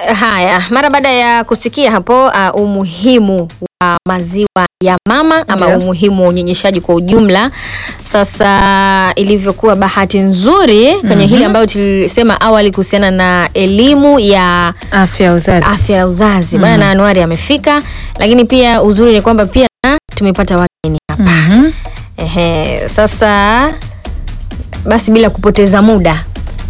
Haya, mara baada ya kusikia hapo uh, umuhimu wa maziwa ya mama ama Ndio. umuhimu wa unyonyeshaji kwa ujumla, sasa ilivyokuwa bahati nzuri kwenye hili ambayo tulisema awali kuhusiana na elimu ya Afya ya uzazi. afya ya uzazi bwana na Anuari amefika, lakini pia uzuri ni kwamba pia tumepata wageni hapa. Mhm. Ehe, sasa basi bila kupoteza muda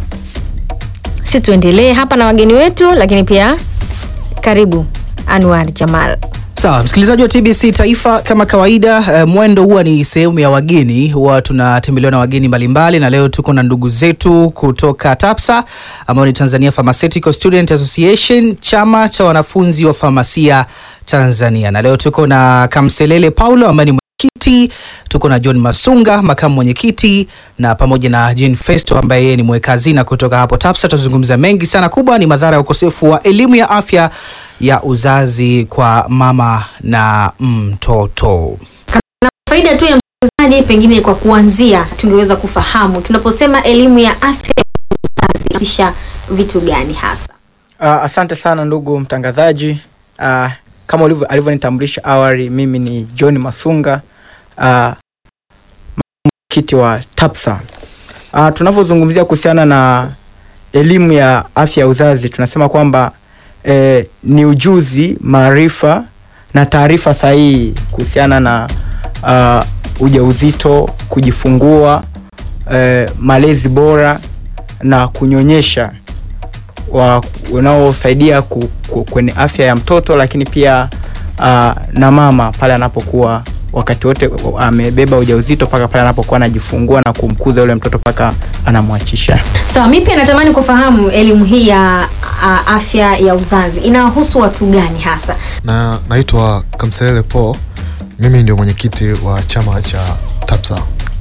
si tuendelee hapa na wageni wetu, lakini pia karibu Anwar Jamal. Sawa, msikilizaji wa TBC Taifa, kama kawaida eh, mwendo huwa ni sehemu ya wageni, huwa tunatembelewa na wageni mbalimbali, na leo tuko na ndugu zetu kutoka TAPSA ambao ni Tanzania Pharmaceutical Student Association, chama cha wanafunzi wa famasia Tanzania, na leo tuko na Kamselele Paulo ambaye ni mwenyekiti, tuko na John Masunga makamu mwenyekiti, na pamoja na Jane Festo ambaye yeye ni mweka hazina kutoka hapo TAPSA. Tutazungumza mengi sana. Kubwa ni madhara ya ukosefu wa elimu ya afya ya uzazi kwa mama na mtoto. Faida tu ya msikilizaji, pengine kwa kuanzia, tungeweza kufahamu tunaposema elimu ya afya ya uzazi inahusisha vitu gani hasa? Uh, asante sana ndugu mtangazaji. Uh, kama ulivyo- alivyonitambulisha awali, mimi ni John Masunga, uh, mwenyekiti wa TAPSA. Uh, tunavyozungumzia kuhusiana na elimu ya afya ya uzazi, tunasema kwamba eh, ni ujuzi, maarifa na taarifa sahihi kuhusiana na uh, ujauzito, kujifungua, eh, malezi bora na kunyonyesha wa unaosaidia ku, ku, kwenye afya ya mtoto lakini pia uh, na mama pale anapokuwa wakati wote amebeba ujauzito mpaka pale anapokuwa anajifungua na kumkuza yule mtoto mpaka anamwachisha. Sawa, mi pia natamani kufahamu elimu hii ya a, afya ya uzazi inawahusu watu gani hasa? na naitwa Kamselele Paul. Mimi ndio mwenyekiti wa chama cha TAPSA.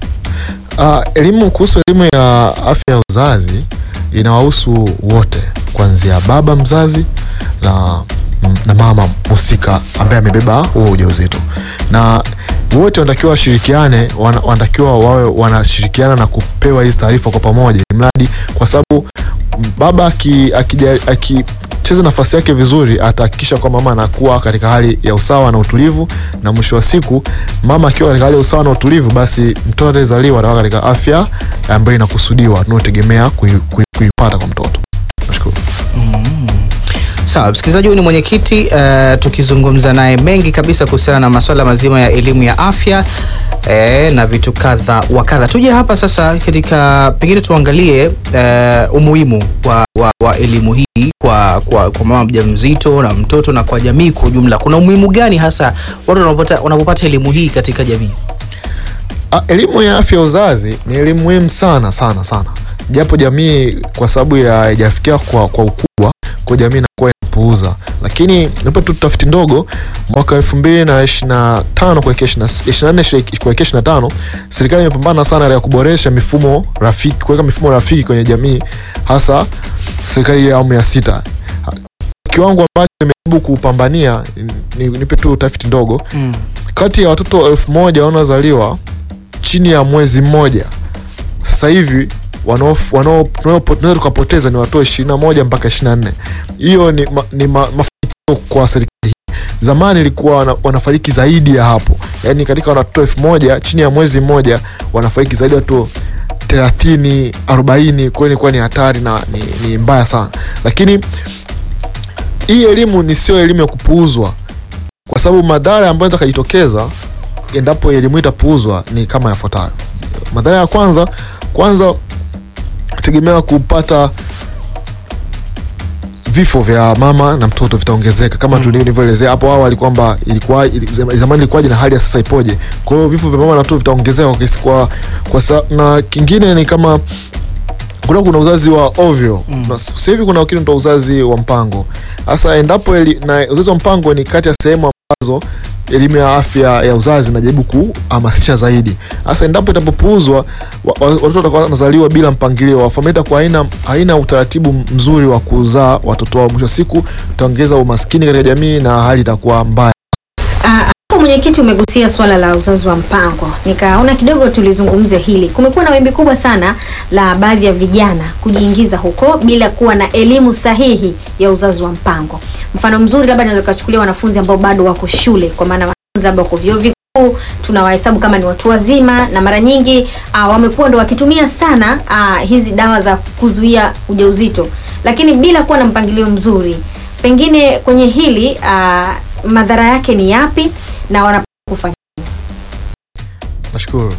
Uh, elimu kuhusu elimu ya afya ya uzazi inawahusu wote kuanzia baba mzazi na, na mama husika ambaye amebeba huo ujauzito, na wote wanatakiwa washirikiane, wana- wanatakiwa wawe wanashirikiana na kupewa hizi taarifa kwa pamoja, mradi kwa sababu baba aki- akija- akicheza nafasi yake vizuri atahakikisha kwamba mama anakuwa katika hali ya usawa na utulivu, na mwisho wa siku mama akiwa katika hali ya usawa na utulivu, basi mtoto atazaliwa atakuwa katika afya ambayo inakusudiwa tunayotegemea kui- kui- kuipata kwa mtoto. Nashukuru. Sawa, msikilizaji, huyu ni mwenyekiti uh, tukizungumza naye mengi kabisa kuhusiana na masuala mazima ya elimu ya afya eh, na vitu kadha wa kadha. Tuje hapa sasa katika pengine tuangalie uh, umuhimu wa, wa, wa elimu hii kwa, kwa, kwa mama mjamzito na mtoto na kwa jamii kwa ujumla. Kuna umuhimu gani hasa watu wanapopata wanapopata elimu hii katika jamii? Ah, elimu ya afya ya uzazi ni elimu muhimu sana sana sana, japo jamii kwa sababu ya haijafikia kwa, kwa ukubwa, kwa jamii inakuwa inapuuza, lakini nipo tu tafiti ndogo mwaka elfu mbili na ishirini na tano kuelekea ishirini na nne kuelekea ishirini na tano serikali imepambana sana ya kuboresha mifumo rafiki, kuweka mifumo rafiki kwenye jamii, hasa serikali ya awamu ya sita. Kiwango ambacho imejaribu kupambania, ni- nipe tu tafiti ndogo Mm. kati ya watoto elfu moja wanaozaliwa chini ya mwezi mmoja sasa hivi wanao- wanao- tunao- tunaweza tukapoteza ni watoto ishirini na moja mpaka ishirini na nne hiyo ni, ma, ni ma, mafanikio kwa serikali hii zamani ilikuwa wana, wanafariki zaidi ya hapo yaani katika watoto elfu moja chini ya mwezi mmoja wanafariki zaidi ya watoto thelathini arobaini kwa hiyo ilikuwa ni hatari na ni, ni mbaya sana lakini hii elimu ni sio elimu ya kupuuzwa kwa sababu madhara ambayo yanaweza kujitokeza endapo elimu hii itapuuzwa ni kama yafuatayo. Madhara ya kwanza, kwanza tegemea kupata vifo vya mama na mtoto vitaongezeka kama mm. tulivyoelezea hapo awali kwamba ilikuwa ili- zam- zamani ilikuwaje na hali ya sasa ipoje. Kwa hiyo vifo vya mama na mtoto vitaongezeka kwa kiasi kwa, kwa sa, na kingine ni kama kuna kuna uzazi wa ovyo mm. sasa hivi kuna kitu ndio uzazi wa mpango hasa endapo eli, na uzazi wa mpango ni kati ya sehemu ambazo elimu ya afya ya uzazi inajaribu kuhamasisha zaidi hasa endapo itapopuuzwa wa- wa- watoto watakuwa wanazaliwa bila mpangilio familia itakuwa haina, haina utaratibu mzuri wa kuzaa watoto wao mwisho wa siku utaongeza umaskini katika jamii na hali itakuwa mbaya Ah, hapo mwenyekiti, umegusia swala la uzazi wa mpango, nikaona kidogo tulizungumze hili. Kumekuwa na wimbi kubwa sana la baadhi ya vijana kujiingiza huko bila kuwa na elimu sahihi ya uzazi wa mpango. Mfano mzuri labda naweza kuchukulia wanafunzi ambao bado wako shule, kwa maana wanafunzi labda wako vyuo vikuu tunawahesabu kama ni watu wazima, na mara nyingi uh, wamekuwa ndo wakitumia sana uh, hizi dawa za kuzuia ujauzito, lakini bila kuwa na mpangilio mzuri. Pengine kwenye hili uh, madhara yake ni yapi na wanapaswa kufanya Nashukuru.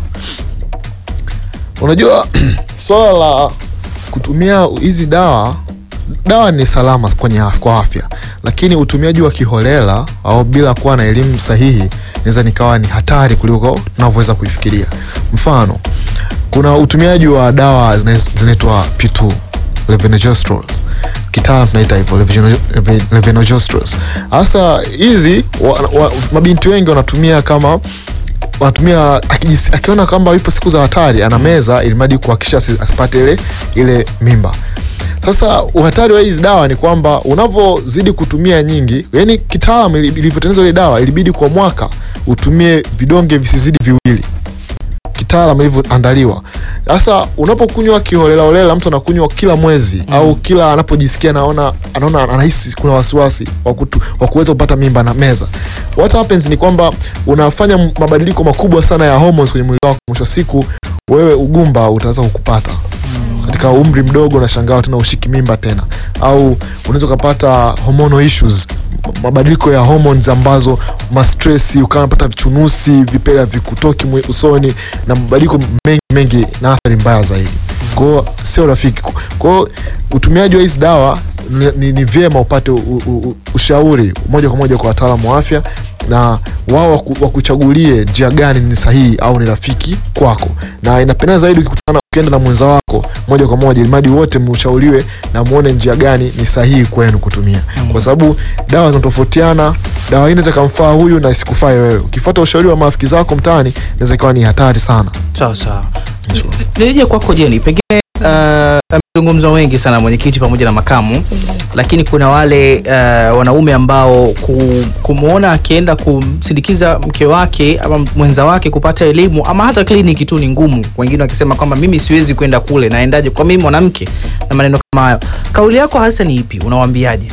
Unajua swala la kutumia hizi dawa, dawa ni salama kwenye af- kwa afya, lakini utumiaji wa kiholela au bila kuwa na elimu sahihi inaweza nikawa ni hatari kuliko tunavyoweza kuifikiria. Mfano, kuna utumiaji wa dawa zina- zinaitwa P2 levonorgestrel kitaalam tunaita hivyo levogeno- leve- levonorgestrel. Hasa hizi wa, wa, mabinti wengi wanatumia kama wanatumia akijisi- akiona kwamba yupo siku za hatari anameza ili mradi kuhakikisha asi- asipate ile ile mimba sasa uhatari wa hizi dawa ni kwamba unavyozidi kutumia nyingi yani kitaalam ili- ilivyotengenezwa ile dawa ilibidi kwa mwaka utumie vidonge visizidi viwili kitaalam ilivyoandaliwa sasa unapokunywa kiholelaholela mtu anakunywa kila mwezi mm. au kila anapojisikia naona anaona anahisi kuna wasiwasi wa kutu- wa kuweza kupata mimba na meza what happens ni kwamba unafanya m- mabadiliko makubwa sana ya hormones kwenye mwili wako mwisho wa siku wewe ugumba utaweza kukupata katika umri mdogo unashangaa tena ushiki mimba tena au unaweza ukapata hormonal issues m- mabadiliko ya hormones ambazo mastresi ukawa unapata vichunusi vipele vikutoki mwe- usoni na mabadiliko mengi mengi na athari mbaya zaidi kwao sio rafiki kwao utumiaji wa hizi dawa ni, ni, ni vyema upate u, u, u, ushauri moja kwa moja kwa wataalamu wa afya na wao waku- wakuchagulie njia gani ni sahihi au ni rafiki kwako na inapendeza zaidi ukikutana ukienda na mwenza wako moja kwa moja ilimadi wote mshauriwe na muone njia gani ni sahihi kwenu kutumia kwa sababu dawa zinatofautiana dawa hii inaweza ikamfaa huyu na isikufae wewe ukifuata ushauri wa marafiki zako mtaani inaweza ikawa ni hatari sana sawa sawa nirejea kwako jeni pengine uh, amezungumzwa wengi sana mwenyekiti pamoja na makamu lakini kuna wale uh, wanaume ambao ku, kumwona akienda kumsindikiza mke wake ama mwenza wake kupata elimu ama hata kliniki tu ni ngumu wengine wakisema kwamba mimi siwezi kwenda kule naendaje kwa mimi mwanamke na maneno kama hayo kauli yako hasa ni ipi unawaambiaje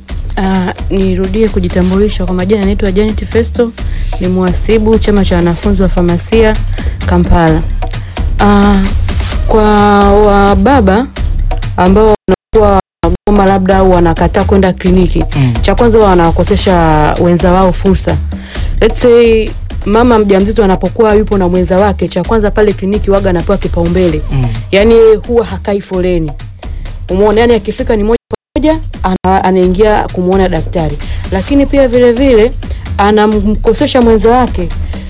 Uh, nirudie kujitambulisha kwa majina, naitwa Janet Festo, ni mhasibu chama cha wanafunzi wa famasia Kampala. Uh, kwa wababa ambao wanakuwa wanagoma labda au wanakataa kwenda kliniki Mm. cha kwanza huwa wanawakosesha wenza wao fursa. Let's say mama mjamzito anapokuwa yupo na mwenza wake, cha kwanza pale kliniki waga anapewa kipaumbele Mm. yani huwa hakai foleni umeona yani akifika ni moja kwa moja ana, anaingia kumwona daktari lakini pia vile vile anamkosesha mwenza wake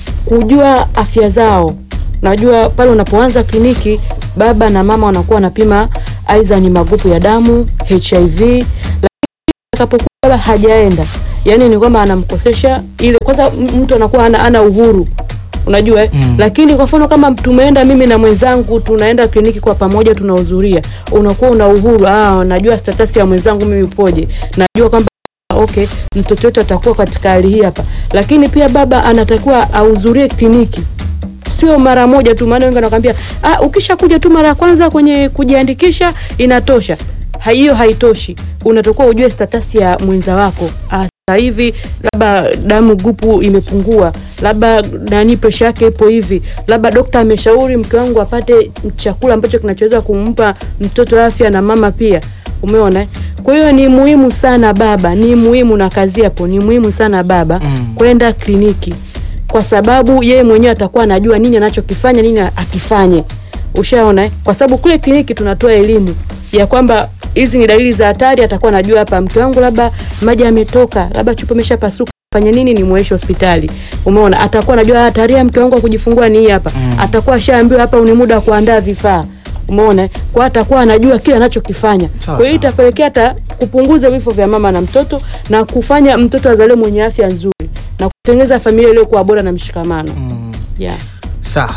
kujua afya zao najua pale unapoanza kliniki baba na mama wanakuwa wanapima aidha ni magrupu ya damu hiv lakini atakapokuwa baba hajaenda yani ni kwamba anamkosesha ile kwanza m- mtu anakuwa ana, ana uhuru unajua eh? Mm. lakini kwa mfano kama tumeenda mimi na mwenzangu tunaenda kliniki kwa pamoja tunahudhuria unakuwa una uhuru ah, najua status ya mwenzangu mimi upoje najua kwamba okay mtoto wetu atakuwa katika hali hii hapa lakini pia baba anatakiwa ahudhurie kliniki sio mara moja tu maana wengi wanakwambia ah, ukishakuja tu mara ya kwanza kwenye kujiandikisha inatosha Ha- hiyo haitoshi unatakiwa ujue status ya mwenza wako ah, sasa hivi labda damu grupu imepungua labda nani presha yake ipo hivi labda dokta ameshauri mke wangu apate chakula ambacho kinachoweza kumpa mtoto afya na mama pia umeona eh? kwa hiyo ni muhimu sana baba ni muhimu na kazi hapo ni muhimu sana baba Mm. kwenda kliniki kwa sababu yeye mwenyewe atakuwa anajua nini anachokifanya nini akifanye ushaona eh? kwa sababu kule kliniki tunatoa elimu ya kwamba hizi ni dalili za hatari atakuwa anajua hapa mke wangu labda maji yametoka labda chupa imeshapasuka fanya nini ni mweshe hospitali umeona atakuwa anajua hatari ya mke wangu wa kujifungua ni hii hapa Mm. atakuwa ashaambiwa hapa ni muda wa kuandaa vifaa umeona eh? kwa atakuwa anajua kile anachokifanya Sawa, kwa hiyo sawa. itapelekea hata kupunguza vifo vya mama na mtoto na kufanya mtoto azaliwe mwenye afya nzuri na kutengeneza familia iliyokuwa bora na mshikamano mm. yeah. sawa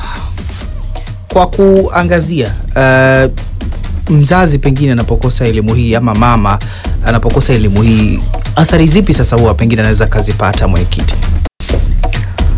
kwa kuangazia uh, mzazi pengine anapokosa elimu hii ama mama anapokosa elimu hii athari zipi sasa huwa pengine anaweza akazipata mwenyekiti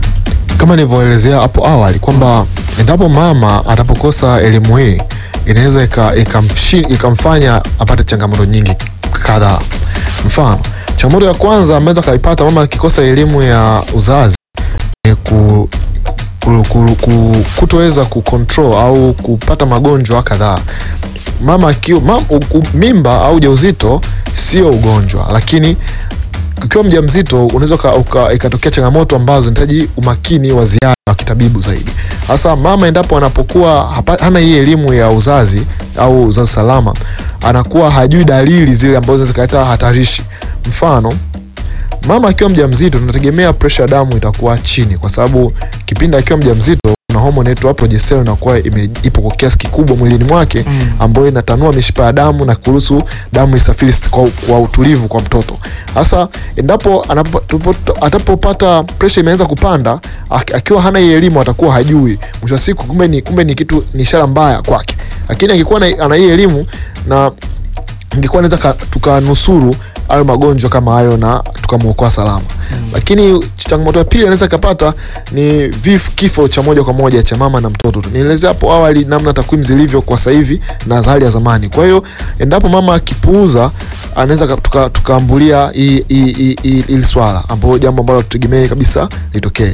kama nilivyoelezea hapo awali kwamba endapo mama atapokosa elimu hii inaweza ika- ikamshi- ikamfanya apate changamoto nyingi kadhaa. Mfano, changamoto ya kwanza ameweza kaipata mama akikosa elimu ya uzazi ni ku, ku, ku, ku, kutoweza kucontrol au kupata magonjwa kadhaa. Mama akiwa mam, u- u- mimba au ujauzito sio ugonjwa, lakini ukiwa mjamzito unaweza uka- uka- ikatokea changamoto ambazo zinahitaji umakini wa ziada wa kitabibu zaidi. Hasa mama endapo anapokuwa hapa, hana hii elimu ya uzazi au uzazi salama, anakuwa hajui dalili zile ambazo zinaweza zikaleta hatarishi. Mfano, mama akiwa mjamzito tunategemea presha ya damu itakuwa chini, kwa sababu kipindi akiwa mjamzito kuna homoni inaitwa progesterone inakuwa ime- ipo kwa kiasi kikubwa mwilini mwake ambayo inatanua mishipa ya damu na kuruhusu damu isafiri st- kwa, kwa utulivu kwa mtoto. Sasa endapo anapo- tupo- atapopata presha imeanza kupanda ak- akiwa hana hii elimu atakuwa hajui, mwisho wa siku kumbe ni, kumbe ni kitu ni ishara mbaya kwake, lakini angekuwa na- ana hii elimu na ingekuwa naweza ka- tukanusuru hayo magonjwa kama hayo na tukamwokoa salama lakini changamoto ya pili anaweza ikapata ni vif, kifo cha moja kwa moja cha mama na mtoto nielezea hapo awali namna takwimu zilivyo kwa sasa hivi na za hali ya zamani kwa hiyo endapo mama akipuuza anaweza ka- tuka- tukaambulia hii- hii- hii- hii- hili swala ambayo jambo ambalo tutegemee kabisa litokee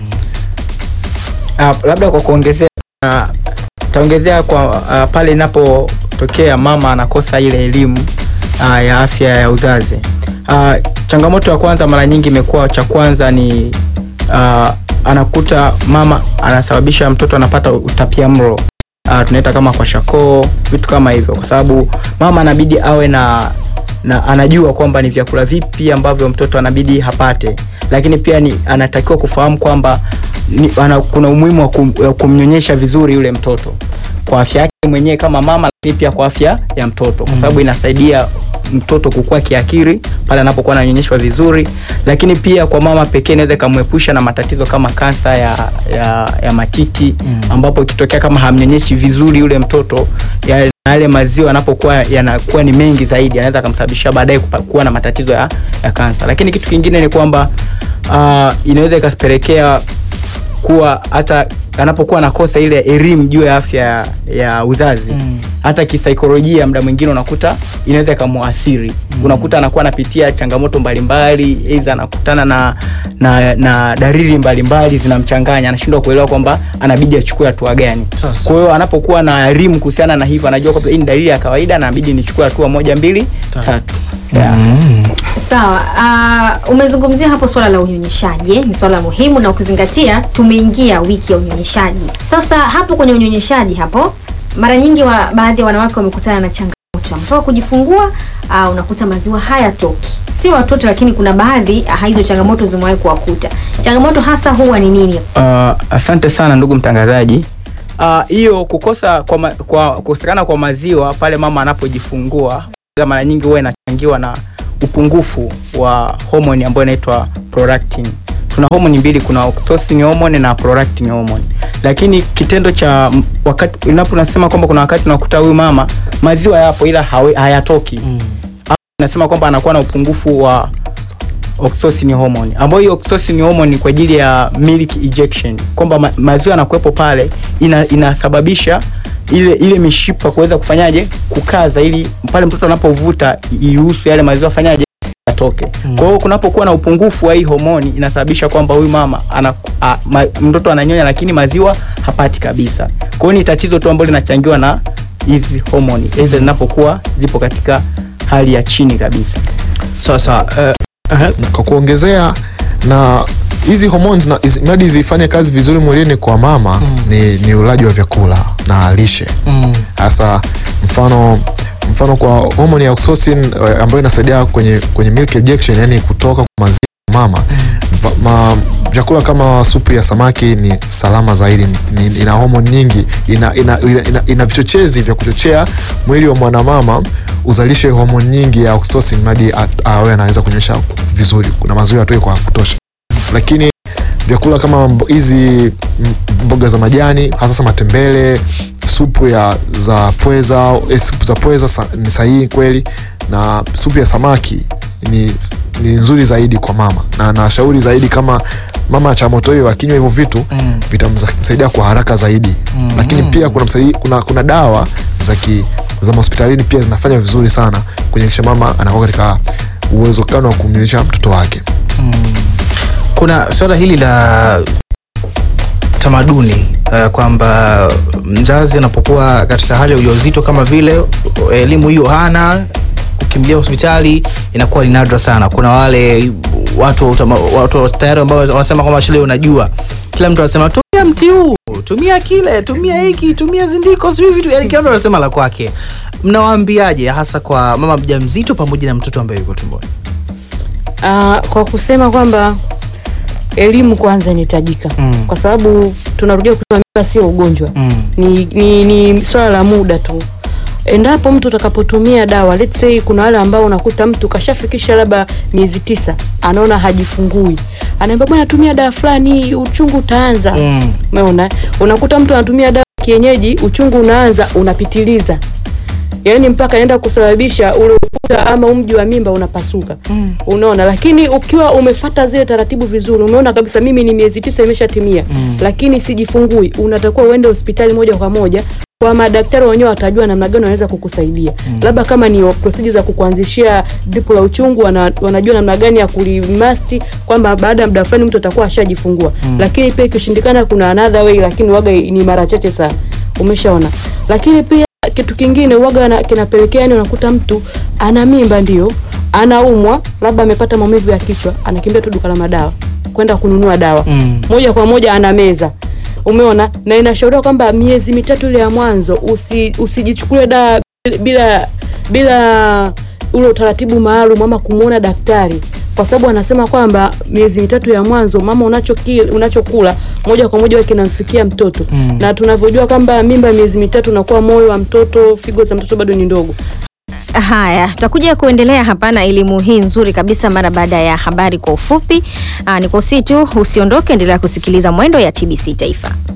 Uh, labda kwa kuongezea uh, taongezea kwa uh, pale inapotokea mama anakosa ile elimu uh, ya afya ya uzazi. Uh, changamoto ya kwanza mara nyingi imekuwa cha kwanza ni uh, anakuta mama anasababisha mtoto anapata utapiamlo uh, tunaita kama kwa shakoo vitu kama hivyo, kwa sababu mama anabidi awe na na anajua kwamba ni vyakula vipi ambavyo mtoto anabidi hapate, lakini pia ni anatakiwa kufahamu kwamba ni, ana, kuna umuhimu wa kum, wa kumnyonyesha vizuri yule mtoto kwa afya yake mwenyewe kama mama, lakini pia kwa afya ya mtoto, kwa sababu inasaidia mtoto kukua kiakili pale anapokuwa ananyonyeshwa vizuri, lakini pia kwa mama pekee inaweza ikamwepusha na matatizo kama kansa ya, ya, ya matiti ambapo ikitokea kama hamnyonyeshi vizuri yule mtoto ya, na yale maziwa yanapokuwa yanakuwa ni mengi zaidi yanaweza akamsababisha baadaye kupa- kuwa na matatizo ya, ya kansa. Lakini kitu kingine ni kwamba uh, inaweza ikasipelekea kuwa hata anapokuwa anakosa ile elimu juu ya afya ya, ya uzazi Mm. hata kisaikolojia muda mwingine unakuta inaweza ikamuasiri unakuta anakuwa anapitia changamoto mbalimbali aidha anakutana na, na, na dalili mbalimbali zinamchanganya anashindwa kuelewa kwamba anabidi achukue hatua gani Sasa. kwa hiyo anapokuwa na elimu kuhusiana na hivyo anajua kwamba hii ni dalili ya kawaida na anabidi nichukue hatua moja mbili tatu yeah. Sawa. Uh, umezungumzia hapo swala la unyonyeshaji eh, ni swala muhimu na ukizingatia tumeingia wiki ya unyonyeshaji. Sasa hapo kwenye unyonyeshaji hapo mara nyingi wa, baadhi ya wanawake wamekutana na changamoto ametoka kujifungua uh, unakuta maziwa hayatoki, si watoto, lakini kuna baadhi uh, hizo changamoto zimewahi kuwakuta. Changamoto hasa huwa ni nini? Uh, asante sana ndugu mtangazaji. Ah, hiyo kukosa kwa, ma, kwa kukosekana kwa maziwa pale mama anapojifungua mara nyingi huwa inachangiwa na upungufu wa homoni ambayo inaitwa prolactin. Tuna homoni mbili, kuna oxytocin hormone na prolactin hormone. Lakini kitendo cha m- wakati inapo nasema kwamba kuna wakati unakuta huyu mama maziwa yapo ila hawe, hayatoki mm. Nasema kwamba anakuwa na upungufu wa oxytocin hormone ambayo hiyo oxytocin hormone ni kwa ajili ya milk ejection kwamba ma, maziwa yanakuwepo pale ina, inasababisha ile ile mishipa kuweza kufanyaje kukaza ili pale mtoto anapovuta iruhusu yale maziwa fanyaje yatoke. Kwa hiyo kunapokuwa na upungufu wa hii homoni inasababisha kwamba huyu mama ana, a, ma, mtoto ananyonya lakini maziwa hapati kabisa. Kwa hiyo ni tatizo tu ambalo linachangiwa na hizi homoni aidha zinapokuwa zipo katika hali ya chini kabisa. Sasa eh, eh, kwa kuongezea na hizi hormones na hizi- mradi zifanye kazi vizuri mwilini kwa mama ni, ni ulaji wa vyakula na lishe mm, hasa mfano mfano kwa homoni ya oxytocin eh, ambayo inasaidia kwenye kwenye milk ejection yani kutoka kwa maziwa ya mama Va- ma, vyakula kama supu ya samaki ni salama zaidi ni, ina homoni nyingi ina, ina, ina, ina, ina vichochezi vya kuchochea mwili wa mwanamama uzalishe homoni nyingi ya oxytocin hadi a- awe anaweza kunyonyesha vizuri kuna maziwa atoe kwa kutosha lakini vyakula kama mbo- hizi m- mboga za majani hasa matembele supu ya za pweza eh, supu za pweza sa, ni sahihi kweli na supu ya samaki ni, ni nzuri zaidi kwa mama na nashauri zaidi kama mama changamoto hiyo akinywa hivyo vitu Mm. vitamsaidia kwa haraka zaidi Mm. lakini pia kuna, msaidi, kuna, kuna dawa za ki, za mahospitalini pia zinafanya vizuri sana kuhakikisha mama anakuwa katika uwezekano wa kumnyonyesha mtoto wake kuna swala hili la tamaduni uh, kwamba mzazi anapokuwa katika hali ya ujauzito kama vile elimu hiyo hana kukimbilia hospitali inakuwa ni nadra sana kuna wale watu wa utama- watu wa tayari ambao wanasema kwamba shule unajua kila mtu anasema tumia mti huu tumia kile tumia hiki tumia zindiko sijui vitu yani kila mtu anasema la kwake mnawaambiaje hasa kwa mama mjamzito pamoja na mtoto ambaye yuko tumboni Ah, kwa kusema kwamba elimu kwanza inahitajika Mm. kwa sababu tunarudia kusema mimba sio ugonjwa mm. ni, ni, ni swala la muda tu endapo mtu utakapotumia dawa let's say kuna wale ambao unakuta mtu kashafikisha labda miezi tisa anaona hajifungui anaambia bwana tumia dawa fulani uchungu utaanza Mm. umeona unakuta mtu anatumia dawa ya kienyeji uchungu unaanza unapitiliza yaani mpaka anaenda kusababisha ule ukuta ama umji wa mimba unapasuka Mm. unaona lakini ukiwa umefata zile taratibu vizuri umeona kabisa mimi ni miezi tisa imeshatimia Mm. lakini sijifungui unatakiwa uende hospitali moja kwa moja kwa madaktari wenyewe watajua namna gani wanaweza kukusaidia mm. labda kama ni procedure za kukuanzishia dripu la uchungu wana, wanajua namna gani ya kulimasti kwamba baada ya muda fulani mtu atakuwa ashajifungua mm. lakini pia ikishindikana kuna another way lakini waga ni mara chache sana umeshaona lakini pia kitu kingine waga na- kinapelekea yani unakuta mtu ana mimba ndio anaumwa labda amepata maumivu ya kichwa anakimbia tu duka la madawa kwenda kununua dawa Mm. moja kwa moja ana meza umeona na inashauriwa kwamba miezi mitatu ile ya mwanzo usi, usijichukulie dawa bila bila ule utaratibu maalum ama kumwona daktari kwa sababu anasema kwamba miezi mitatu ya mwanzo mama unachokila unachokula moja kwa moja huwa kinamfikia mtoto Mm. na tunavyojua kwamba mimba ya miezi mitatu unakuwa moyo wa mtoto figo za mtoto bado ni ndogo Haya, tutakuja kuendelea hapa na elimu hii nzuri kabisa mara baada ya habari kwa ufupi. Aa, ni kusi tu usiondoke, endelea kusikiliza mwendo ya TBC Taifa.